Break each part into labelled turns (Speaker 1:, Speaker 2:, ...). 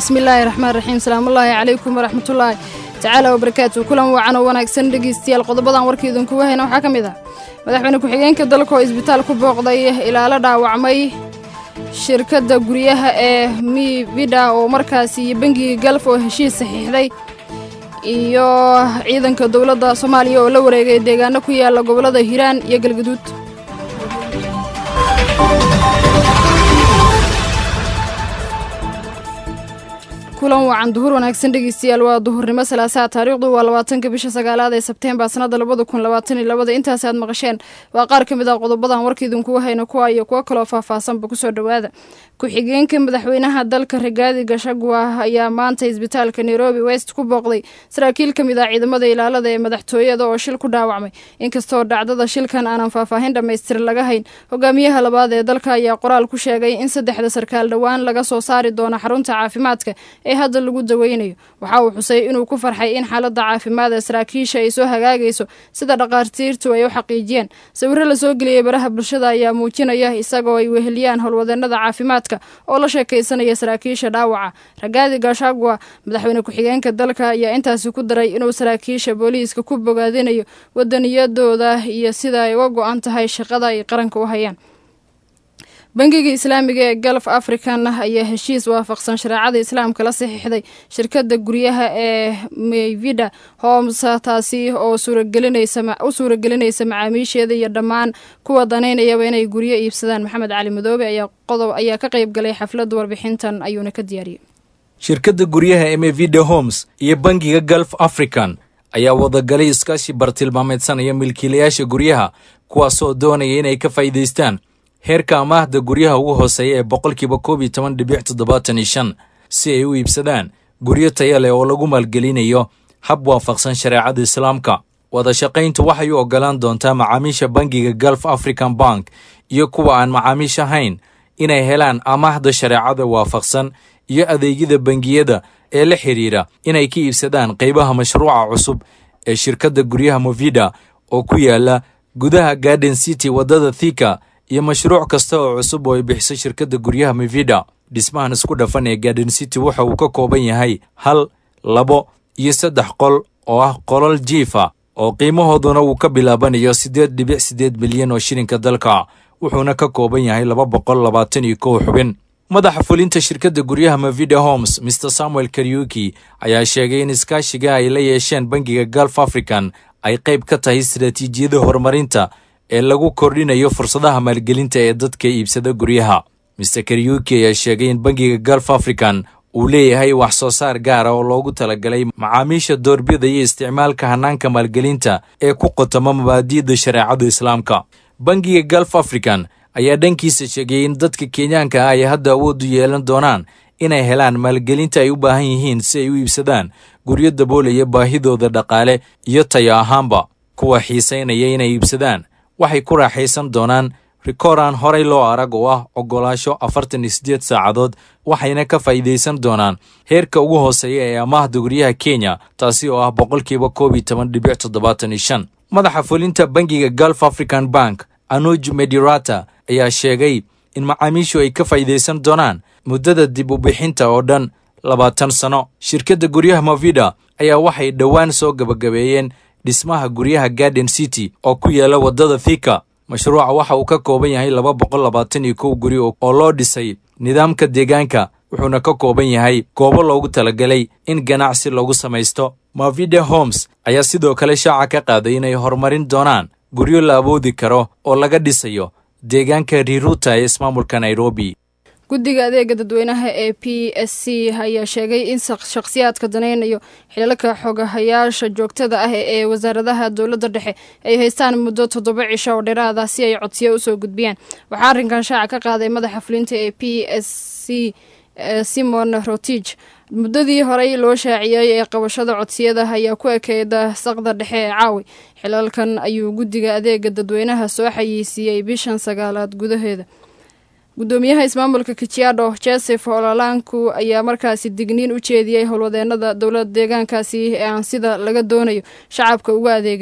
Speaker 1: bismillaahi raxmaan raxiim salaamullaahi calaykum waraxmatullaahi tacaala wabarakaatu kulan wacan oo wanaagsan dhegeystayaal qodobadan warkii idinkuga hayna waxaa ka mid ah madaxweyne ku-xigeenka dalka oo isbitaal ku booqday ilaalo dhaawacmay shirkadda guryaha ee mivida oo markaasi iyo bangiga galf oo heshiis saxiixday iyo ciidanka dowladda soomaaliya oo la wareegay deegaano ku yaala gobollada hiiraan iyo galgaduud kulan wacan duhur wanaagsan dhegeystayaal waa duhurnimo salaasaha taariikhdu waa labaatanka bisha sagaalaad ee sebteembar sanada labada kun labaatan iyo labada intaas aad maqasheen waa qaar ka mid ah qodobadan warkiidinkuga hayno kuwa iyo kuwo kaloo faahfaahsanba kusoo dhowaada ku-xigeenka madaxweynaha dalka rigaadi gashagwa ayaa maanta isbitaalka nairobi west ku booqday saraakiil ka mid ah ciidamada ilaalada ee madaxtooyada oo shil ku dhaawacmay inkastoo dhacdada shilkan aanan faahfaahin dhammaystir laga hayn hogaamiyaha labaad ee dalka ayaa qoraal ku sheegay in saddexda sarkaal dhowaan laga soo saari doono xarunta caafimaadka ee hadda lagu daweynayo waxa uu xusay inuu ku farxay in xaaladda caafimaad ee saraakiisha ay soo hagaagayso sida dhakhaatiirtu ay u xaqiijiyeen sawirro lasoo geliyey baraha bulshada ayaa muujinaya isagoo ay weheliyaan howlwadeenada caafimaadka oo la sheekaysanaya saraakiisha dhaawaca ragaadi gashagwa madaxweyne ku-xigeenka dalka ayaa intaasi ku daray inuu saraakiisha booliiska ku bogaadinayo wadaniyadooda iyo sida ay uga go-an tahay shaqada ay qaranka u hayaan bangiga islaamiga ee galf african ayaa heshiis waafaqsan shareecada islaamka la saxiixday shirkadda guryaha ee meyvida homes taasi oo u suuragelinaysa macaamiisheeda iyo dhammaan kuwa danaynayaba inay guryo iibsadaan maxamed cali madoobe ayaa qodob ayaa ka qayb galay xafladda warbixintan ayuuna ka diyaariyey
Speaker 2: shirkadda guryaha ee mevida homes iyo bangiga galf african ayaa wadagalay iskaashi bartilmaameedsanaya milkiilayaasha guryaha kuwaasoo doonaya inay ka faa'iidaystaan heerka amaahda guryaha ugu hooseeya ee boqolkiiba koob iyo toban dhibic toddobaatan iyo shan si ay u iibsadaan guryo taya leh oo lagu maalgelinayo hab waafaqsan shareecada islaamka wadashaqayntu waxay u oggolaan doontaa macaamiisha bangiga galf african bank iyo kuwa aan macaamiish ahayn inay helaan amaahda shareecada waafaqsan iyo adeegyada bangiyada ee la xidhiira inay ka iibsadaan qaybaha mashruuca cusub ee shirkadda guryaha movida oo ku yaala gudaha garden city waddada thika iyo mashruuc kasta oo cusub oo ay bixiso shirkadda guryaha mivida dhismahan isku dhafan ee garden city waxa uu ka kooban yahay hal labo iyo saddex qol oo ah qolal jiifa oo qiimahooduna uu ka bilaabanayo siddeed dhibic siddeed milyan oo shilinka dalka wuxuuna ka kooban yahay laba boqol labaatan iyo kow xubin madaxa fulinta shirkadda guryaha mavida homes mr samuel karyuki ayaa sheegay in iskaashiga ay la yeesheen bangiga galf african ay qayb ka tahay istaraatiijiyada horumarinta ee lagu kordhinayo fursadaha maalgelinta ee dadka iibsada guryaha mr karyuki ayaa sheegay in bangiga galf african uu leeyahay wax soo saar gaara oo loogu talagalay macaamiisha doorbidaya isticmaalka hanaanka maalgelinta ee ku qotoma mabaadi'da shareecada islaamka bangiga galf african ayaa dhankiisa sheegay in dadka kenyaanka ah ay hadda awood u yeelan doonaan inay helaan maalgelinta ay u baahan yihiin si ay u iibsadaan guryo daboolaya baahidooda dhaqaale iyo tayo ahaanba kuwa xiisaynaya inay iibsadaan waxay ku raaxaysan doonaan rikooraan horay loo arag oo ah oggolaasho afartan iyo siddeed saacadood waxayna ka faa'iidaysan doonaan heerka ugu hooseeya ee amaahda guryaha kenya taasi oo ah boqolkiiba koob iyo toban dhibic toddobaatan iyo shan madaxa fulinta bangiga galf african bank anuj medirata ayaa sheegay in macaamiishu ay ka faa'iidaysan doonaan muddada dib u bixinta oo dhan labaatan sano shirkadda guryaha movida ayaa waxay dhowaan soo gabagabeeyeen dhismaha guryaha garden city oo ku yaala waddada thika mashruuca waxa uu ka kooban yahay laba boqol labaatan iyo kow guri oo loo dhisay nidaamka deegaanka wuxuuna ka kooban yahay goobo loogu talagalay in ganacsi lagu samaysto mavida homes ayaa sidoo kale shaaca ka qaaday inay horumarin doonaan guryo la awoodi karo oo laga dhisayo deegaanka riruta ee ismaamulka nairobi
Speaker 1: guddiga adeega dadweynaha ee p s c ayaa sheegay in shakhsiyaadka danaynayo xilalka xogahayaasha joogtada ah ee wasaaradaha dowladda dhexe ay haystaan muddo toddoba cisho oo dheeraada si ay codsiyo usoo gudbiyaan waxaa arrinkan shaaca ka qaaday madaxa fulinta ee p s c simon rotich muddadii horey loo shaaciyey ee qabashada codsiyada ayaa ku ekeyda saqda dhexe ee caawi xilalkan ayuu guddiga adeega dadweynaha soo xayiisiiyey bishan sagaalaad gudaheeda gudoomiyaha ismaamulka kijiado joseph ololaanku ayaa markaasi digniin u jeediyey howlwadeenada dowlada deegaankaasi ee aan sida laga doonayo shacabka uga adeegan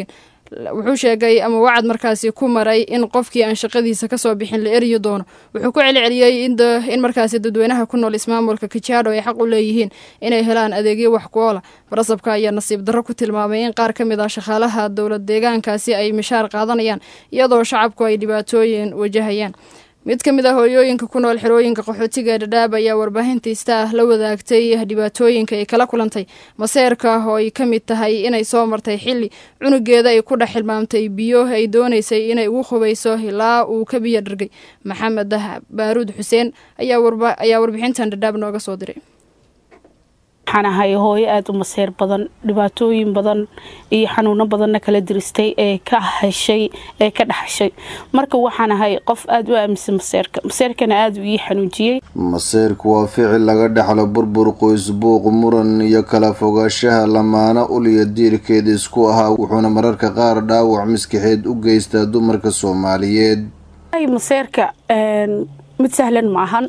Speaker 1: wuxuu sheegay ama wacad markaasi ku maray in qofkii aan shaqadiisa kasoo bixin la eryi doono wuxuu ku celceliyey in markaasi dadweynaha ku nool ismaamulka kajaadho ay xaq u leeyihiin inay helaan adeegyo wax ku oola barasabka ayaa nasiib darro ku tilmaamay in qaar ka mid ah shaqaalaha dowlad deegaankaasi ay mishaar qaadanayaan iyadoo shacabku ay dhibaatooyin wajahayaan mid ka mid ah hooyooyinka ku nool xerooyinka qaxootiga dhadhaab ayaa warbaahintiista ah la wadaagtay dhibaatooyinka ay kala kulantay maseerka oo ay ka mid tahay inay soo martay xilli cunugeeda ay ku dhex xilmaamtay biyo ay doonaysay inay ugu qubayso ilaa uu ka biyo dhargay maxamed baaruud xuseen ayaa warbixintan dhadhaab nooga soo diray
Speaker 3: waxaan ahay hooyo aada u maseer badan dhibaatooyin badan iyo xanuuno badanna kala diristay ee ka heshay ee ka dhaxashay marka waxaan ahay qof aada u aaminsan maseerka maseerkana aada u ii xanuujiyey
Speaker 4: maseerku waa ficil laga dhexlo burbur qoys buuq muran iyo kala fogaashaha lamaana uliya diirkeed isku ahaa wuxuuna mararka qaar dhaawac maskaxeed u geystaa dumarka soomaaliyeed
Speaker 3: maseerka mid sahlan ma ahan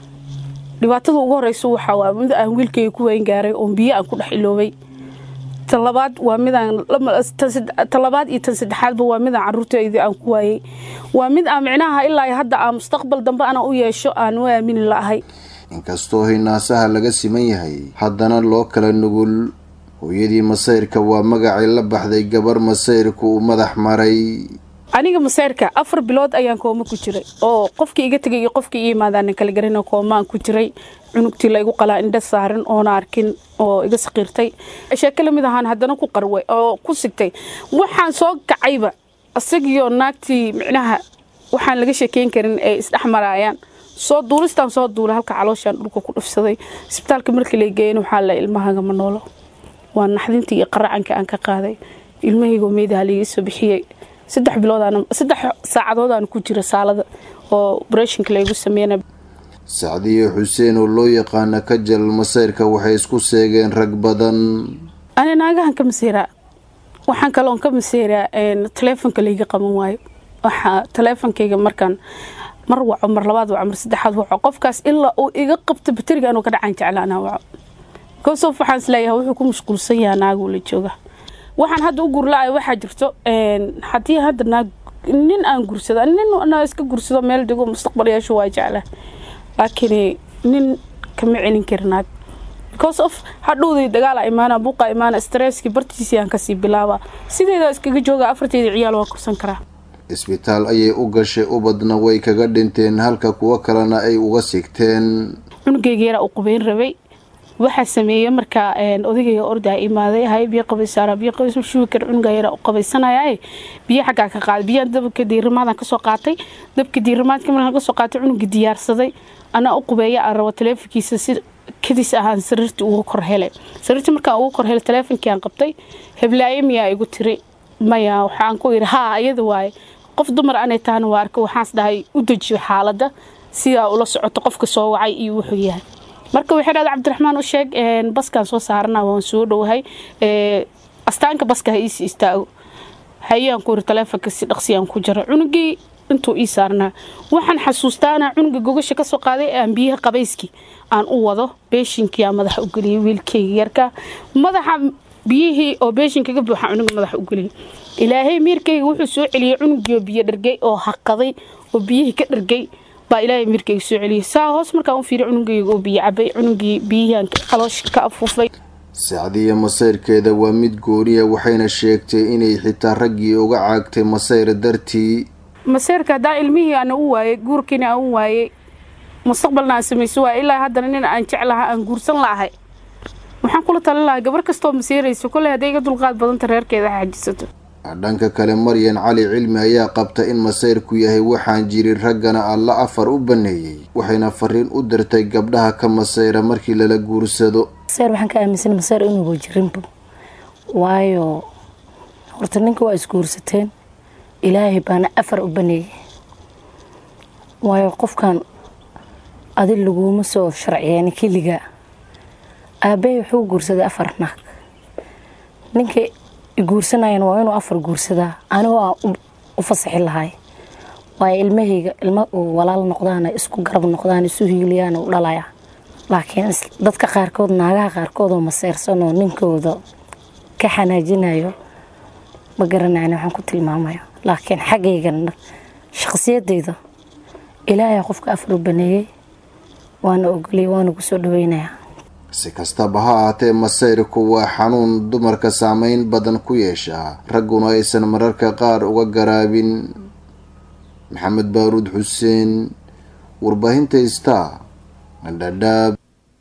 Speaker 3: dhibaatada ugu horeysa waxaa waa mid aan wiilkayga ku weyn gaaray oon biyo aan ku dhex iloobay talabaad waa midaan talabaad iyo tan saddexaadba waa midaan caruurtayda aan ku waayey waa mid aan micnaha ilaa hadda aan mustaqbal dambe ana u yeesho aan u aamini la'ahay
Speaker 4: inkastoo hinaasaha laga siman yahay haddana loo kala nugul hooyadii masayrka waa magacay la baxday gabar masayrku uu madax maray
Speaker 3: aniga maseyrka afar bilood ayaan kooma ku jiray oo qofkii iga tegay iyo qofkii ii imaadaan kala garana koomaan ku jiray cunugtii la igu qalaa indha saaran oona arkin oo iga saqiirtay sheeke lamid ahaan haddana ku qarway oo ku sigtay waxaan soo kacayba isagiyo naagtii micnaha waxaan laga sheekeyn karin ay isdhex maraayaan soo duulistaan soo duulay halka calooshaan dhulka ku dhufsaday isbitaalka markii la geeyana waxaa la ilmahagama noolo waa naxdintii iyo qaracanka aan ka qaaday ilmahaygo meedaha laiga soo bixiyey saddex bilood saddex saacadoodaan ku jira saalada oo breshonka laygu sameeyana
Speaker 4: sacdiye xuseen oo loo yaqaana kajal masayrka waxay isku seegeen rag badan
Speaker 3: ani naagahan ka maseeraa waxaan kaloon ka maseeraa taleefonka layga qaban waayo waxaa taleefonkayga markaan mar waco mar labaad waco mar saddexaad waco qofkaas ilaa uu iga qabto bateriga anuu ka dhacaan jecla anaa waco kosof waxaan isleeyahay wuxuu ku mashquulsan yahaa naaguu la jooga waxaan hadda u gurla-ay waxaa jirto haddii hadda naag nin aan gursada nin na iska gursado meel dego mustaqbal yeesho waa jecla laakiin nin kama celin kari naag because of hadhowday dagaala imaana buuqa imaana stresskii bartiisii aan kasii bilaaba sideeda iskaga jooga afarteeda ciyaal waa kursan karaa
Speaker 4: isbitaal ayay u gashay ubadna way kaga dhinteen halka kuwo kalena ay uga sigteen
Speaker 3: cunugayga yaraa u qubeyn rabay waxaa sameeyey markaa odagayga ordaa imaaday hay biyo qabaysaara biyo qabays shubi kar cunuga yara u qabaysanaya biyo xaggaa ka qaaday biyaan dabka diirimaadaan kasoo qaatay dabka diirimaadka markaan kasoo qaatay cunuga diyaarsaday anaa u qubeeya aan rabo taleefonkiisa si kadis ahaan sariirtii ugu kor helay sariirtii markaan ugu kor helay taleefonkii aan qabtay heblaaye miyaa igu tiri maya waxaan ku yidhi haa iyada waaye qof dumar anay tahana waa arka waxaans dhahay u dejiyo xaaladda sidaa ula socoto qofka soo wacay iyo wuxuu yahay marka waxay dhahda cabdiraxmaan u sheeg baskaan soo saarana waan soo dhowahay astaanka baska ha iisi istaago hayaan ku yiri taleefonka si dhaqsiyaan ku jiro cunugii intuu ii saarnaa waxaan xasuustaana cunuga gogasha kasoo qaaday aan biyaha qabayskii aan u wado beeshinkii aan madaxa u geliyay wiilkayga yarka madaxa biyihii oo beeshinkaga buuxa cunuga madaxa u geliyay ilaahay miirkayga wuxuu soo celiyey cunugii biyo dhargay oo haqaday oo biyihii ka dhargay baa ilaahay miirkayga soo celiyay saa hoos markaan u fiiriy cunugayga oo biyo cabay cunugii biyihian caloosha ka afuufay
Speaker 4: sacdiya masayrkeeda waa mid gooniya waxayna sheegtay inay xitaa raggii uga caagtay masayr dartii
Speaker 3: maseyrka haddaa ilmihii ana u waayey guurkiina aan u waayey mustaqbalna aan samayso waay ilaa haddana nin aan jeclaha aan guursan la'ahay waxaan kula talin lahaa gabar kastoo maseerayso kolley hadday iga dulqaad badanta reerkeeda xajisato
Speaker 4: dhanka kale maryan cali cilmi ayaa qabta in masayrku yahay waxaan jirin raggana alla afar u baneeyey waxayna fariin u dirtay gabdhaha ka masayra markii lala guursado
Speaker 5: masayr waxaan ka aaminsan masayr inuuba jirinba waayo horta ninka waa isguursateen ilaahay baana afar u baneeyey waayo qofkan adi laguma soo sharciyeeni keligaa aabbahay wuxuu guursaday afar naag ninka guursanayana waa inuu afar guursadaa anigoo aan u fasaxi lahay waayo ilmahayga ilma uu walaal noqdaana isku garab noqdaan isu hiiliyaana u dhalaya laakiin dadka qaarkood naagaha qaarkood oo maseyrsanoo ninkooda ka xanaajinayo ma garanayn waxaan ku tilmaamayo laakiin xaggaygan shaqsiyadayda ilaahay qofka afar u baneeyey waana ogolay waana ku soo dhaweynayaa
Speaker 4: si kastaba ha ahaatee masayrku waa xanuun dumarka saameyn badan ku yeeshaa ragguna aysan mararka qaar uga garaabin maxamed baaruud xuseen warbaahinta star dhadhaab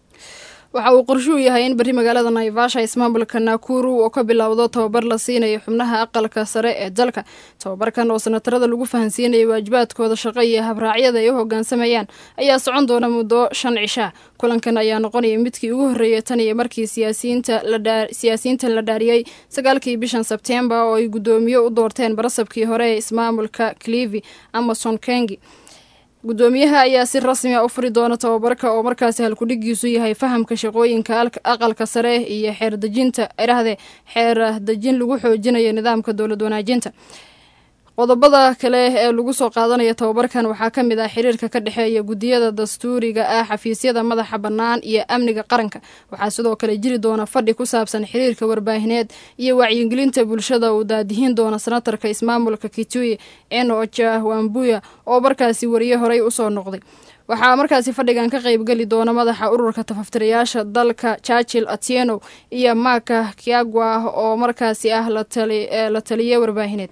Speaker 1: waxa uu qorshuu yahay in berri magaalada naivasha ismaamulka nakuru oo ka bilowdo tababar la siinayo xubnaha aqalka sare ee dalka tababarkan oo sanatarada lagu fahansiinayay waajibaadkooda shaqo iyo habraacyada ay u hogaansamayaan ayaa socon doona muddo shan cishaa kulankan ayaa noqonaya midkii ugu horreeyay tan iyo markii siyaasiyiintan la dhaariyey sagaalkii bishan sebtembar oo ay guddoomiye u doorteen barasabkii hore ee ismaamulka clivi amason kengi guddoomiyaha ayaa si rasmi a u furi doona tababarka oo markaasi halkudhigiisu yahay fahamka shaqooyinka aqalka sare iyo xeerdejinta irahde xeer dejin lagu xoojinayo nidaamka dowlad wanaajinta qodobada kale ee lagu soo qaadanaya tababarkan waxaa ka mid ah xiriirka ka dhexeeya guddiyada dastuuriga ah xafiisyada madaxa bannaan iyo amniga qaranka waxaa sidoo kale jiri doona fadhi ku saabsan xiriirka warbaahineed iyo wacyigelinta bulshada uu daadihin doona senatarka ismaamulka kitui enoja wambuya oo markaasi wariye horey usoo noqday waxaa markaasi fadhigan ka qeybgeli doona madaxa ururka tafaftirayaasha dalka churchill atieno iyo maka kiagwa oo markaasi ah la taliye warbaahineed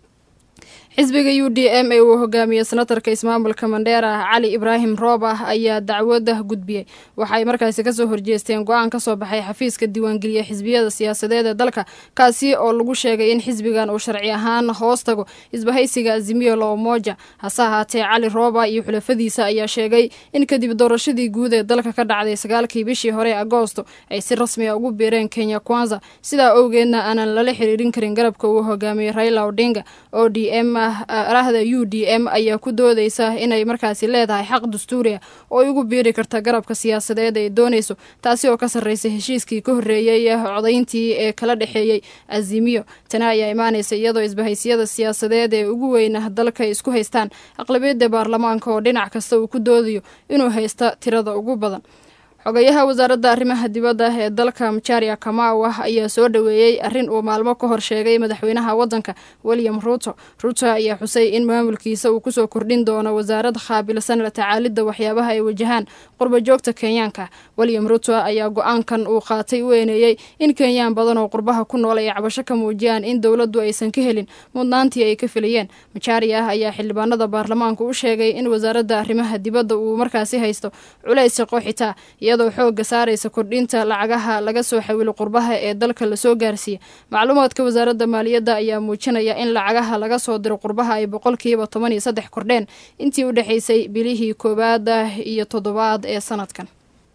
Speaker 1: xisbiga u d m ee uu hogaamiye senatarka ismaamulka mandheera cali ibraahim roob ah ayaa dacwada gudbiyey waxay markaasi kasoo horjeesteen go-aan kasoo baxay xafiiska diiwaangeliya xisbiyada siyaasadeed ee dalka kaasi oo lagu sheegay in xisbigan uu sharci ahaan hoos tago isbahaysiga azimiyo loomoja hase ahaatee cali rooba iyo xulafadiisa ayaa sheegay in kadib doorashadii guud ee dalka ka dhacday sagaalkii bishii hore ee agoosto ay si rasmi a ugu biireen kenya kwanza sidaa owgeedna aanan lala xiriirin karin garabka uu hogaamiyey raila odinga oo d m rahda u d m ayaa ku doodeysa inay markaasi leedahay xaq dastuuri ah oo ay ugu biiri karta garabka siyaasadeed ay dooneyso taasi oo ka sarreysa heshiiskii ka horreeyey codayntii ee kala dhexeeyey azimiyo tani ayaa imaaneysa iyadoo isbahaysiyada siyaasadeed ee ugu weyna dalka isku haystaan aqlabiyadda baarlamaanka oo dhinac kasta uu ku doodayo inuu haysta tirada ugu badan xogayaha wasaaradda arrimaha dibadda ee dalka majaria kamawa ayaa soo dhoweeyey arrin uu maalmo ka hor sheegay madaxweynaha waddanka william ruto ruto ayaa xusay in maamulkiisa uu kusoo kordhin doono wasaarad khaabilsan la tacaalidda waxyaabaha ay wajahaan qurbajoogta kenyaanka william ruto ayaa go-aankan uu qaatay u eeneeyey in kenyaan badan oo qurbaha ku nool ay cabasho ka muujiyaan in dowladdu aysan ka helin mudnaantii ay ka filayeen majaria ayaa xildhibaanada baarlamaanka u sheegay in wasaaradda arrimaha dibadda uu markaasi haysto culays shaqo xitaa iyadoo xooga saaraysa kordhinta lacagaha laga soo xawilo qurbaha ee dalka lasoo gaarsiiya macluumaadka wasaaradda maaliyadda ayaa muujinaya in lacagaha laga soo diro qurbaha ay boqolkiiba toban iyo saddex kordheen intii u dhexaysay bilihii koowaad iyo toddobaad ee sanadkan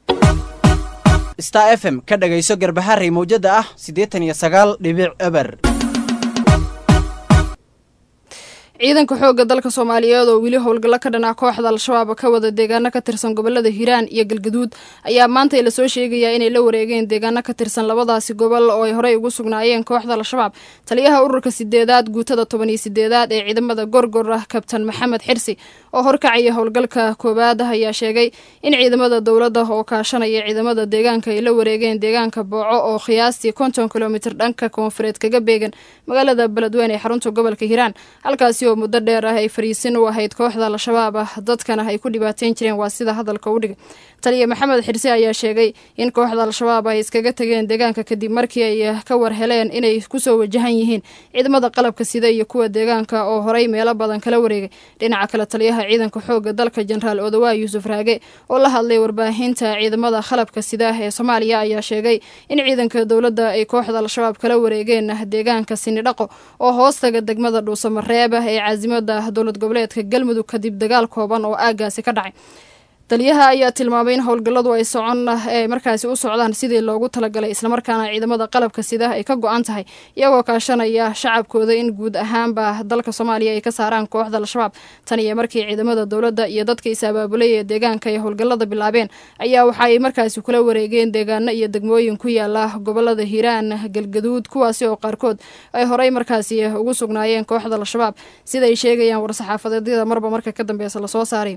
Speaker 6: star f m ka dhagayso garbaharey mawjada ah siddeetan iyo sagaal dhibic eber
Speaker 1: ciidanka xoogga dalka soomaaliyeed oo weli howlgallo ka dhan ah kooxda al-shabaab ka wada deegaano ka tirsan gobolada hiiraan iyo galgaduud ayaa maanta lasoo sheegayaa inay la wareegeen deegaano ka tirsan labadaasi gobol oo ay horey ugu sugnaayeen kooxda al-shabaab taliyaha ururka sideedaad guutada toban iyo sideedaad ee ciidamada gorgor ah kabtan maxamed xirsi oo horkacaya howlgalka koowaad ayaa sheegay in ciidamada dowladda oo kaashanaya ciidamada deegaanka ay la wareegeen deegaanka booco oo qiyaastii konton kilomitir dhanka koonfureed kaga beegan magaalada beledweyne ee xarunta gobolka hiiraan halkaasi oo muddo dheer ah ay fariisin u ahayd kooxda al-shabaab ah dadkana ay ku dhibaateyn jireen waa sida hadalka u dhigay taliya maxamed xirse ayaa sheegay in kooxda al-shabaab ay iskaga tageen deegaanka kadib markii ay ka war heleen inay kusoo wajahan yihiin ciidamada qalabka sida iyo kuwa deegaanka oo horey meelo badan kala wareegay dhinaca kale taliyaha ciidanka xooga dalka jenaraal odawaa yuusuf raage oo la hadlay warbaahinta ciidamada qalabka sida ee soomaaliya ayaa sheegay in ciidanka dowladda ay kooxda al-shabaab kala wareegeen deegaanka sinidhaqo oo hoostaga degmada dhuusamareeb ee caasimada dowlad goboleedka galmudug kadib dagaal kooban oo aagaasi ka dhacay taliyaha ayaa tilmaamay in howlgalladu ay socon ee markaasi u socdaan sidii loogu talagalay islamarkaana ciidamada qalabka sida ay ka go-an tahay iyagoo kaashanaya shacabkooda in guud ahaanba dalka soomaaliya ay ka saaraan kooxda al-shabaab tan iyo markii ciidamada dowladda iyo dadka is abaabulay ee deegaanka ay howlgallada bilaabeen ayaa waxaay markaasi kula wareegeen deegaano iyo degmooyin ku yaala gobolada hiiraan galgaduud kuwaasi oo qaarkood ay horey markaasi ugu sugnaayeen kooxda al-shabaab sidaay sheegayaan war-saxaafadeedyada marba marka ka dambeysa lasoo saaray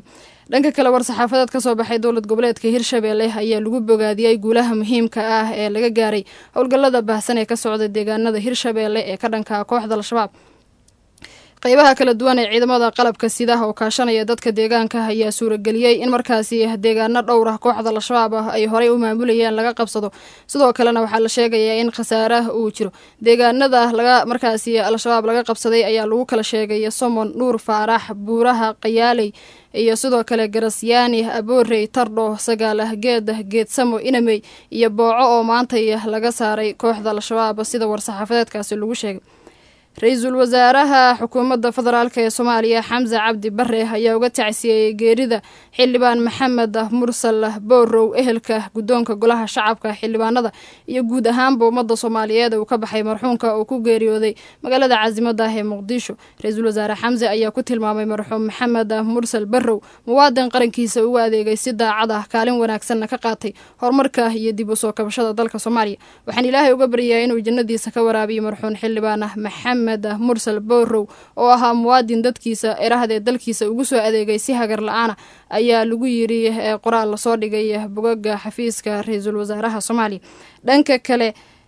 Speaker 1: dhanka kale war-saxaafadeed ka soo baxay dowlad goboleedka hirshabeelle ayaa lagu bogaadiyey guulaha muhiimka ah ee laga gaaray howlgallada baahsan ee ka socda deegaanada hirshabeelle ee ka dhanka kooxda al-shabaab qeybaha kala duwan ee ciidamada qalabka sidaha oo kaashanaya dadka deegaanka ayaa suurageliyey in markaasi deegaano dhowr ah kooxda al-shabaab ah ay horey u maamulayeen laga qabsado sidoo kalena waxaa la sheegayaa in khasaaraha uu jiro deegaanada laga markaasi al-shabaab laga qabsaday ayaa lagu kala sheegay somon nuur faarax buuraha qayaaley iyo sidoo kale garasyaani aboorey tardho sagaalah geedah geedsamo inamey iyo booco oo maantay laga saaray kooxda al-shabaab sida war-saxaafadeedkaasi lagu sheegay ra-iisul wasaaraha xukuumadda federaalk ee soomaaliya xamse cabdi bare ayaa uga tacsiyeeyey geerida xildhibaan maxamed mursal boorow ehelka guddoonka golaha shacabka xildhibaanada iyo guud ahaanba ummadda soomaaliyeed uu ka baxay marxuumka uu ku geeriyooday magaalada caasimada ah ee muqdisho ra-iisul wasaare xamse ayaa ku tilmaamay marxuum maxamed mursal barrow muwaadin qarankiisa ugu adeegay si daacad ah kaalin wanaagsanna ka qaatay horumarka iyo dib u soo kabashada dalka soomaaliya waxaan ilaahay uga baryayaa inuu jannadiisa ka waraabiyo marxuum xildhibaan maxamed mursal boorow oo ahaa muwaadin dadkiisa erahdee dalkiisa ugu soo adeegay si hagar la-aana ayaa lagu yiri qoraal lasoo dhigay bogaga xafiiska ra-iisul wasaaraha soomaaliya dhanka kale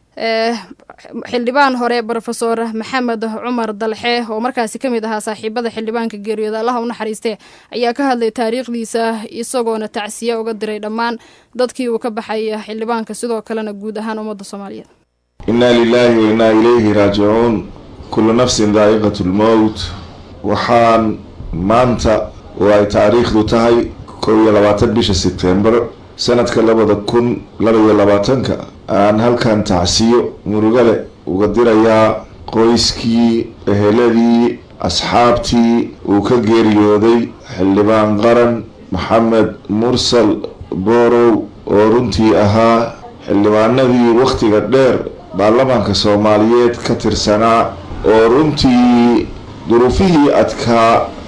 Speaker 1: xildhibaan hore rofesor maxamed cumar dalxe oo markaasi kamid ahaa saaxiibada xildhibaanka geeriyooda allaha u naxariistee ayaa ka hadlay taariikhdiisa isagoona tacsiye uga diray dhammaan dadkii uu ka baxay xildhibaanka sidoo kalena guud ahaan ummadda soomaaliyeed
Speaker 7: innaa lilaahi wa innaa ilayhi raajicuun kullu nafsin daa'iqat lmowt waxaan maanta oo ay taariikhdu tahay kow iyo labaatan bisha sebtembar sanadka labada kun laba iyo labaatanka aan halkan tacsiyo murugale uga dirayaa qoyskii eheladii asxaabtii uu ka geeriyooday xildhibaan qaran maxamed mursal boorow oo runtii ahaa xildhibaanadii wakhtiga dheer baarlamaanka soomaaliyeed ka tirsanaa oo runtii duruufihii adkaa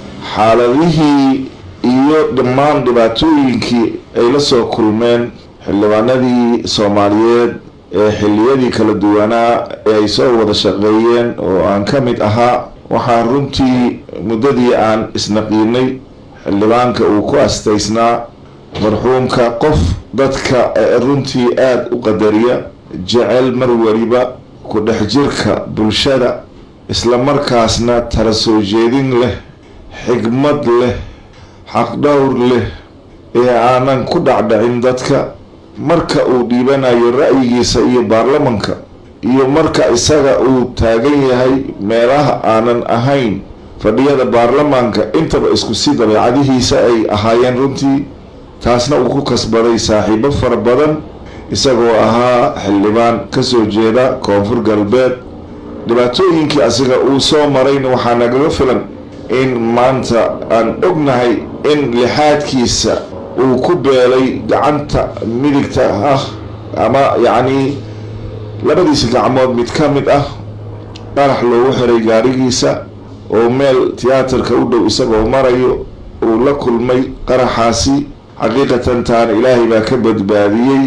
Speaker 7: xaaladihii iyo dhammaan dhibaatooyinkii ay la soo kulmeen xildhibaanadii soomaaliyeed ee xilliyadii kala duwanaa ee ay soo wada shaqeeyeen oo aan ka mid ahaa waxaan runtii muddadii aan isnaqiinay xildhibaanka uu ku astaysnaa marxuumka qof dadka runtii aada u qadariya jecel mar weliba ku dhex jirka bulshada isla markaasna tala soo jeedin leh xigmad leh xaqdhowr leh ee aanan ku dhacdhacin dadka marka uu dhiibanayo ra'yigiisa iyo baarlamanka iyo marka isaga uu taagan yahay meelaha aanan ahayn fadhiyada baarlamaanka intaba isku si dabeecadihiisa ay ahaayeen runtii taasna uu ku kasbaday saaxiibo fara badan isagoo ahaa xildhibaan kasoo jeeda koonfur galbeed dhibaatooyinkii asiga uu soo marayna waxaa nagaga filan in maanta aan ognahay in lixaadkiisa uu ku beelay gacanta midigta ah ama yacnii labadiisa gacmood mid ka mid ah qarax loogu xiray gaarigiisa oo meel tiyaatarka u dhow isagoo marayo uu la kulmay qaraxaasi xaqiiqatan taan ilaahay baa ka badbaadiyey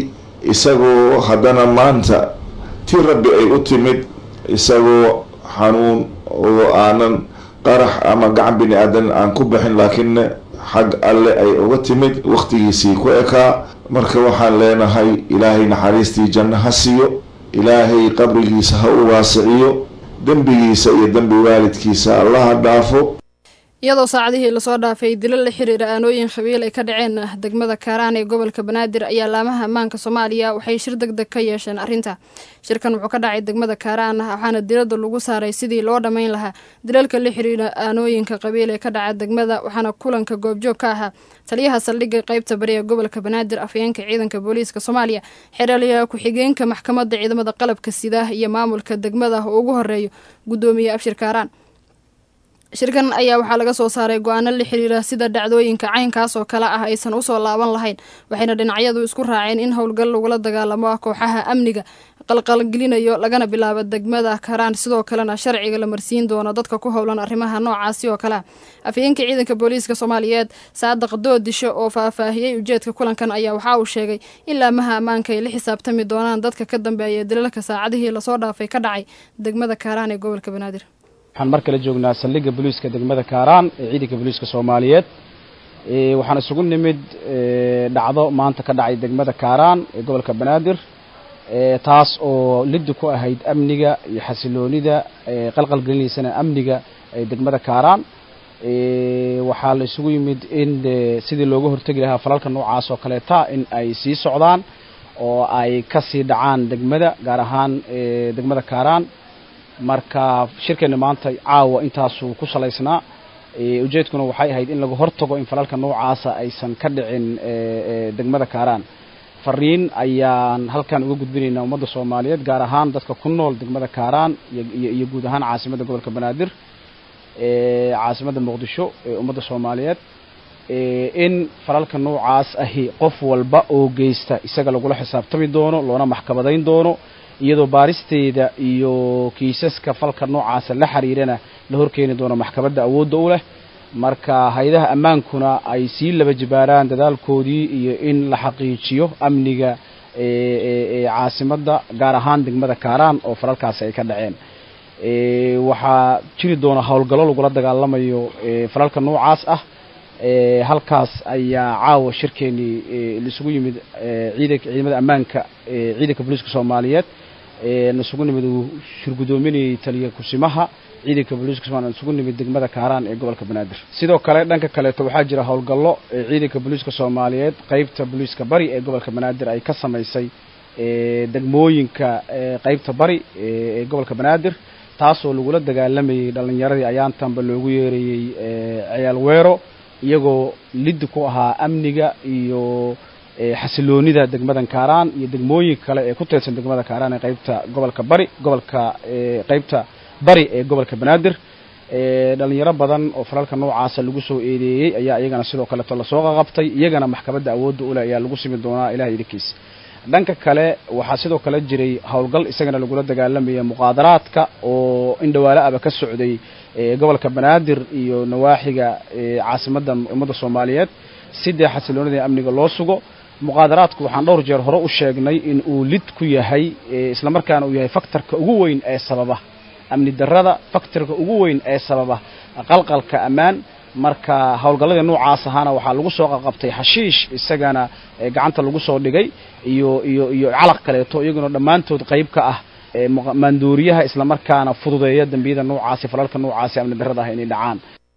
Speaker 7: isagoo haddana maanta ti rabbi ay u timid isagoo xanuun oo aanan qarax ama gacan bini aadan aan ku bixin laakiinna xag alle ay uga timid wakhtigiisii ku ekaa marka waxaan leenahay ilaahay naxariistii janno ha siiyo ilaahay qabrigiisa ha u waasiciyo dembigiisa iyo dembi waalidkiisa allaha dhaafo
Speaker 1: iyadoo saacadihii lasoo dhaafay dilo la xiriira aanooyin khabiil ay ka dhaceen degmada kaaraan ee gobolka banaadir ayaa laamaha ammaanka soomaaliya waxay shir deg deg ka yeesheen arrinta shirkan wuxuu ka dhacay degmada kaaraan waxaana diladda lagu saaray sidii loo dhammayn lahaa dilalka la xiriira aanooyinka qabiil ee ka dhaca degmada waxaana kulanka goobjoog ka ahaa taliyaha saldhigga qeybta bari ee gobolka banaadir afhayeenka ciidanka booliiska soomaaliya xeeraliya ku-xigeenka maxkamadda ciidamada qalabka sida iyo maamulka degmada oo ugu horeeyo guddoomiye abshir kaaraan shirkan ayaa waxaa laga soo saaray go-aano la xiriira sida dhacdooyinka caynkaas oo kale ah aysan usoo laaban lahayn waxayna dhinacyadu isku raaceen in howlgal lagula dagaalamo ah kooxaha amniga qalqalgelinayo lagana bilaabo degmada karaan sidoo kalena sharciga la marsiin doono dadka ku howlan arrimaha noocaasi oo kale ah afhayeenka ciidanka booliiska soomaaliyeed saadaq doodisho oo faahfaahiyey ujeedka kulankan ayaa waxaa uu sheegay in laamaha ammaanka ay la xisaabtami doonaan dadka ka dambeeya dilalka saacadihii lasoo dhaafay ka dhacay degmada kaaraan ee gobolka banaadir
Speaker 8: waxaan mar kale joognaa saldhigga booliiska degmada kaaraan ee ciidanka booliiska soomaaliyeed waxaan isugu nimid dhacdo maanta ka dhacay degmada kaaraan ee gobolka banaadir taas oo liddi ku ahayd amniga iyo xasiloonida qalqalgelinaysana amniga degmada kaaraan waxaa la isugu yimid in sidii looga hortegi lahaa falalka noocaas oo kaleeta in ay sii socdaan oo ay ka sii dhacaan degmada gaar ahaan degmada kaaraan marka shirkeena maanta caawa intaasuu ku salaysnaa ujeedkuna waxay ahayd in laga hortago in falalka noocaasa aysan ka dhicin degmada kaaraan fariin ayaan halkan uga gudbinaynaa ummadda soomaaliyeed gaar ahaan dadka ku nool degmada kaaraan iyo guud ahaan caasimadda gobolka banaadir caasimadda muqdisho ee ummadda soomaaliyeed in falalka noocaas ahi qof walba oo geysta isaga lagula xisaabtami doono loona maxkamadayn doono iyadoo baaristeeda iyo kiisaska falka noocaasa la xiriirana la horkeeni doono maxkamadda awoodda u leh marka hay-adaha ammaankuna ay sii laba jibaaraan dadaalkoodii iyo in la xaqiijiyo amniga caasimadda gaar ahaan degmada kaaraan oo falalkaasi ay ka dhaceen waxaa jiri doona howlgallo lagula dagaalamayo falalka noocaas ah halkaas ayaa caawa shirkeenii laisugu yimid ciidanka ciidamada ammaanka ciidanka booliiska soomaaliyeed nasugu nimid uu shirgudoominayay taliya kusimaha ciidanka booliiska somaaliya isugu nimid degmada kaaraan ee gobolka banaadir sidoo kale dhanka kaleeto waxaa jira howlgallo ciidanka booliiska soomaaliyeed qeybta booliiska bari ee gobolka banaadir ay ka samaysay degmooyinka qeybta bari ee gobolka banaadir taasoo lagula dagaalamayay dhallinyaradii ayaantanba loogu yeerayey ciyaal weero iyagoo liddi ku ahaa amniga iyo xasiloonida degmadan kaaraan iyo degmooyinka kale ee ku teedsan degmada kaaraan ee qeybta gobolka bari gobolka qeybta bari ee gobolka banaadir dhalinyaro badan oo falalka noocaasa lagu soo eedeeyey ayaa iyagana sidoo kaleeto lasoo qaqabtay iyagana maxkamadda awoodda uleh ayaa lagu simi doonaa ilaha idinkiisa dhanka kale waxaa sidoo kale jiray howlgal isagana lagula dagaalamaya muqaadaraadka oo in dhawaale aba ka socday gobolka banaadir iyo nawaaxiga caasimadda ummadda soomaaliyeed si dee xasiloonida amniga loo sugo muqaadaraadku waxaan dhowr jeer hore u sheegnay in uu lid ku yahay islamarkaana uu yahay faktorka ugu weyn ee sababa amni darrada faktorka ugu weyn ee sababa qalqalka ammaan marka howlgalladii noocaas ahaana waxaa lagu soo qaqabtay xashiish isagana gacanta lagu soo dhigay iyo iyo iyo calaq kaleeto iyaguna dhammaantood qayb ka ah maandooriyaha islamarkaana fududeeya dembiyada noocaasi falalka noocaasi amni darrada ah inay dhacaan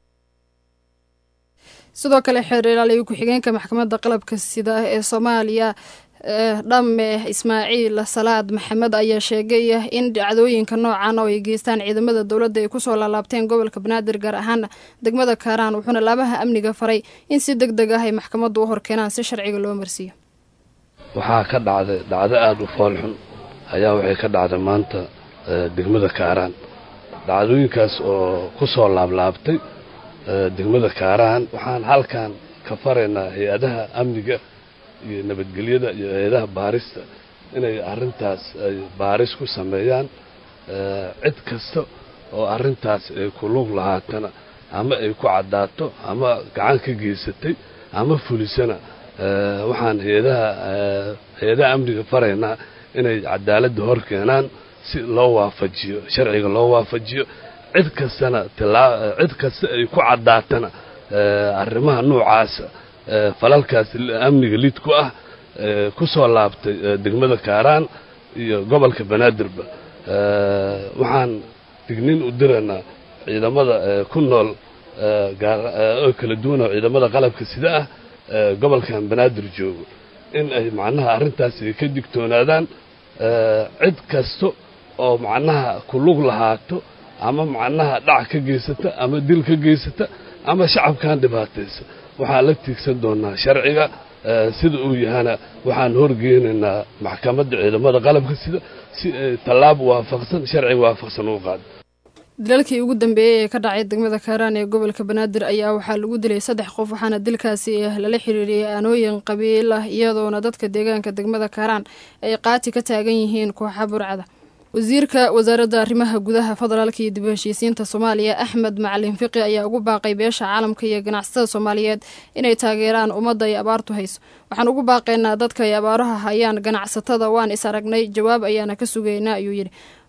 Speaker 1: sidoo kale xeer ilaaliya ku-xigeenka maxkamadda qalabka sida ee soomaaliya dhamme ismaaciil salaad maxamed ayaa sheegay in dhacdooyinka noocan oo ay geystaan ciidamada dowladda ay kusoo laalaabteen gobolka banaadir gaar ahaan degmada kaaraan wuxuuna laabaha amniga faray in si deg deg ah ay maxkamaddu u horkeenaan si sharciga loo marsiiyo
Speaker 9: waxaa ka dhacday dhacdo aada u foolxun ayaa waxay ka dhacday maanta degmada kaaraan dhacdooyinkaas oo ku soo laablaabtay degmada kaaraan waxaan halkan ka faraynaa hay-adaha amniga iyo nabadgelyada iyo hay-adaha baarista inay arrintaas ay baaris ku sameeyaan cid kasta oo arrintaas ay ku lug lahaatana ama ay ku caddaato ama gacan ka geysatay ama fulisana waxaan hay-adaha hay-adaha amniga faraynaa inay cadaaladda hor keenaan si loo waafajiyo sharciga loo waafajiyo cid kastana tilaa cid kasta ay ku caddaatana arrimaha noocaasa falalkaas amniga lid ku ah ku soo laabtay degmada kaaraan iyo gobolka banaadirba waxaan dignin u diraynaa ciidamada ku nool oo kala duwan oo ciidamada qalabka sida ah gobolkan banaadir joogo in ay macnaha arrintaas ay ka digtoonaadaan cid kasta oo macnaha ku lug lahaato ama macnaha dhac ka geysata ama dil ka geysata ama shacabkan dhibaataysa waxaan la tiigsan doonaa sharciga sida uu yahana waxaan horgeynaynaa maxkamadda ciidamada qalabka sida si ay tallaab waafaqsan sharciga waafaqsan u qaado
Speaker 1: dilalkii ugu dambeeyey ee ka dhacay degmada kaaraan ee gobolka banaadir ayaa waxaa lagu dilay saddex qof waxaana dilkaasi lala xiriiriyey aanooyin qabiil ah iyadoona dadka deegaanka degmada kaaraan ay qaati ka taagan yihiin kooxa burcada wasiirka wasaaradda arrimaha gudaha federaalka iyo dib u heshiisiinta soomaaliya axmed macalin fiqi ayaa ugu baaqay beesha caalamka iyo ganacsatada soomaaliyeed inay taageeraan ummadda ay abaartu hayso waxaan ugu baaqaynaa dadka ay abaaruha hayaan ganacsatada waan is aragnay jawaab ayaana ka sugaynaa ayuu yidhi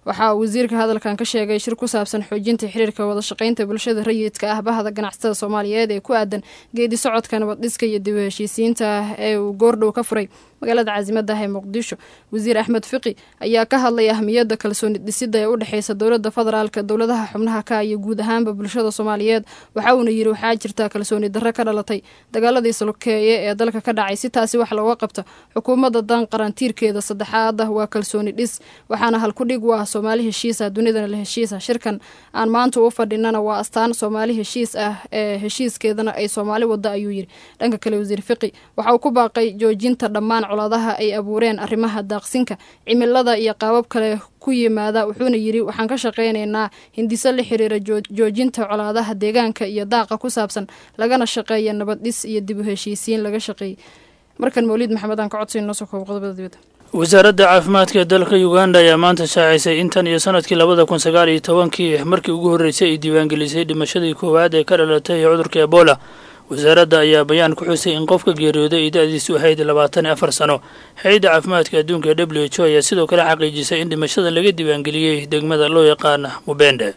Speaker 1: waxaa wasiirka hadalkan ka sheegay shir ku saabsan xoojinta xiriirka wada shaqaynta bulshada rayidka ah bahda ganacsatada soomaaliyeed ee ku aadan geedi socodka nabaddhiska iyo dib u heshiisiinta ee uu goordhow ka furay magaalada caasimada ah ee muqdisho wasiir axmed fiqi ayaa ka hadlay ahmiyadda kalsooni dhisida ee u dhexeysa dowladda federaalka dowladaha xubnaha ka iyo guud ahaanba bulshada soomaaliyeed waxa uuna yidhi waxaa jirta kalsooni darro ka dhalatay dagaaladii salokeeye ee dalka ka dhacay si taasi wax looga qabto xukuumadda dan qarantiirkeeda saddexaad ah waa kalsooni dhis waxaana halkudhig u ah soomaali heshiisa dunidana la heshiisa shirkan aan maanta u fadhinana waa astaan soomaali heshiis ah ee heshiiskeedana ay soomaali wada ayuu yidhi dhanka kale wasiir fiqi waxa uu ku baaqay joojinta dhammaan colaadaha ay abuureen arrimaha daaqsinka cimilada iyo qaabab kale ku yimaada wuxuuna yidhi waxaan ka shaqaynaynaa hindiso la xiriira joojinta colaadaha deegaanka iyo daaqa ku saabsan lagana shaqeeya nabaddhis iyo dib u heshiisiin laga shaqeeyey markan mawliid maxamed aan ka codsayn noo soo koobo qodobada dibadda
Speaker 10: wasaaradda caafimaadka ee dalka uganda ayaa maanta shaacisay intan iyo sanadkii labada kun sagaal iyo tobankii markii ugu horreysay ay diiwaangelisay dhimashadii koowaad ee ka dhalatay cudurka ebola wasaaradda ayaa bayaan ku xusay in qofka geeriyooday ay da-diisu ahayd labaatan iyo afar sano hay-adda caafimaadka adduunka ee w h o ayaa sidoo kale xaqiijisay in dhimashada laga diiwaangeliyey degmada loo yaqaana mubende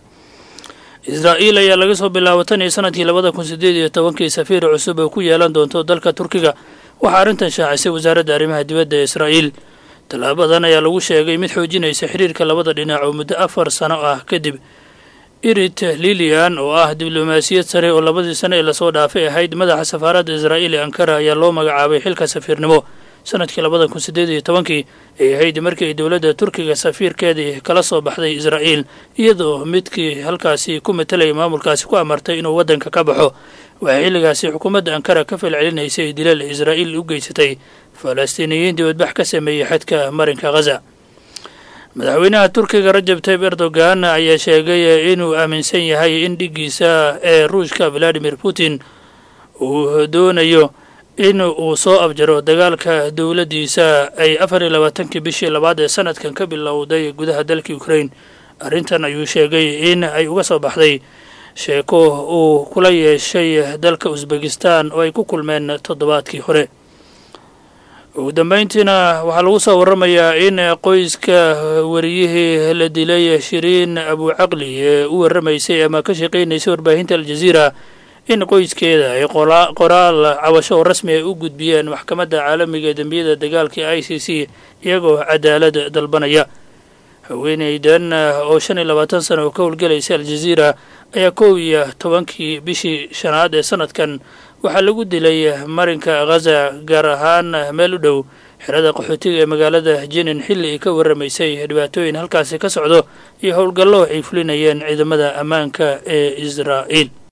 Speaker 10: israa'iil ayaa laga soo bilaabo tan iyo sanadkii labada kun sideed iyo tobankii safiir cusub oo ku yeelan doonto dalka turkiga waxaa arrintan shaacisay wasaaradda arrimaha dibadda ee israa'iil tallaabadan ayaa lagu sheegay mid xoojinaysa xiriirka labada dhinac oo muddo afar sano ah kadib irit lilian oo ah diblomaasiyad sare oo labadii sano ee lasoo dhaafay ahayd madaxa safaaradda israa'iil ee ankara ayaa loo magacaabay xilka safiirnimo sanadkii labada kun sideed iyo tobankii ay ahayd markii ay dowladda turkiga safiirkeedii kala soo baxday israa'iil iyadoo midkii halkaasi ku matalayay maamulkaasi ku amartay inuu waddanka ka baxo waxay xilligaasi xukuumadda ankara ka falcelinaysay dilal israa'iil u geysatay falastiiniyiin dibadbax ka sameeyey xadka marinka khaza madaxweynaha turkiga rajab tayib erdogan ayaa sheegay inuu aaminsan yahay in dhiggiisa ee ruushka valadimir putin uu doonayo in uu soo abjaro dagaalka dowladdiisa ay afar iyo labaatankii bishii labaad ee sanadkan ka bilowday gudaha dalka ukraine arrintan ayuu sheegay in ay uga soo baxday sheeko uu kula yeeshay dalka usbekistan oo ay ku kulmeen toddobaadkii hore ugu dambeyntiina waxaa lagu soo waramayaa in qoyska wariyihii la dilay shiriin abucaqli ee u waramaysay ama ka shaqaynaysay warbaahinta aljaziira in qoyskeeda ay qoraal cabasho oo rasmi ay u gudbiyeen maxkamadda caalamiga ee dembiyada dagaalka i c c iyagoo cadaalad dalbanaya haweeneydan oo shan iyo labaatan sano oo ka howlgelaysa aljaziira ayaa kow iyo tobankii bishii shanaad ee sanadkan waxaa lagu dilay marinka khaza gaar ahaan meel u dhow xerada qaxootiga ee magaalada jenin xilli ay ka waramaysay dhibaatooyin halkaasi ka socdo iyo howlgallo ay fulinayeen ciidamada ammaanka ee israa'iil